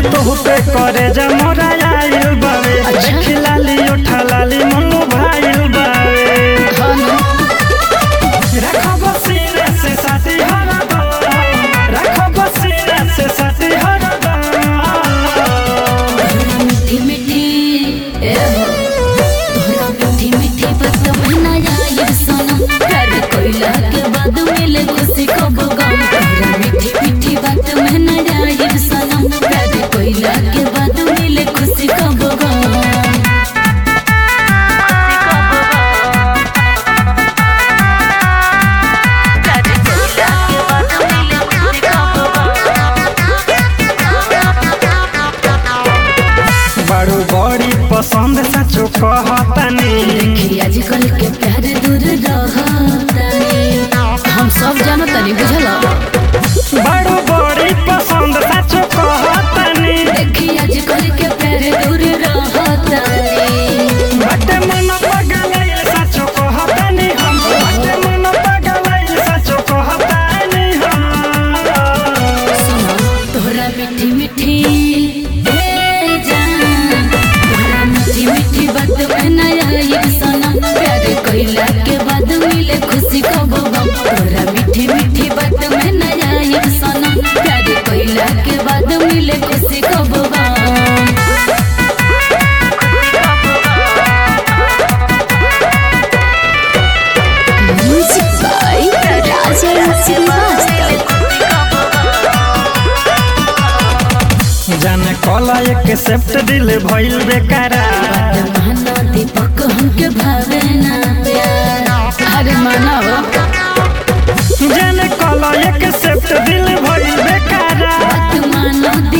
तोह पे करे जा मोरा आइल बावे देख लाली उठा लाली मनु भाइल बावे रखब सीने से साथी हरदम रखब सीने से साथी हरदम मीठी मीठी ए हो तोहरा मीठी मीठी बात महीना आइब सनम प्यार कोइला के बाद मिले खुशी कब गम तोहरा मीठी मीठी बात महीना आइब सनम प्यार कोइला के बाद मिले खुशी कब गम बड़ू बड़ी पसंद सचो कहतनी देखी आजकल के प्यार दूर रहतानी हम सब जानतानी बुझला बड़ू बड़ी पसंद सचो कहतनी देखी आजकल के प्यार दूर रहतानी बटे मन पगलैल सचो कहतनी हम बटे मन पगलैल सचो कहतनी हम सुनो तोहरा मीठी मीठी ए जान तोहरा मीठी मीठी बात में नया ये सनम प्यार कइला के बाद मिले खुशी कब गम तोहरा मीठी मीठी बात में नया ये सनम प्यार कइला के बाद मिले खुशी कब गम Music by Rajan Srivastava. जाने कला एक सेप्ट दिल भइल बेकारा माना दीपक हमके भावे ना प्यार अरे मानव जाने कला एक सेप्ट दिल भइल बेकारा मानो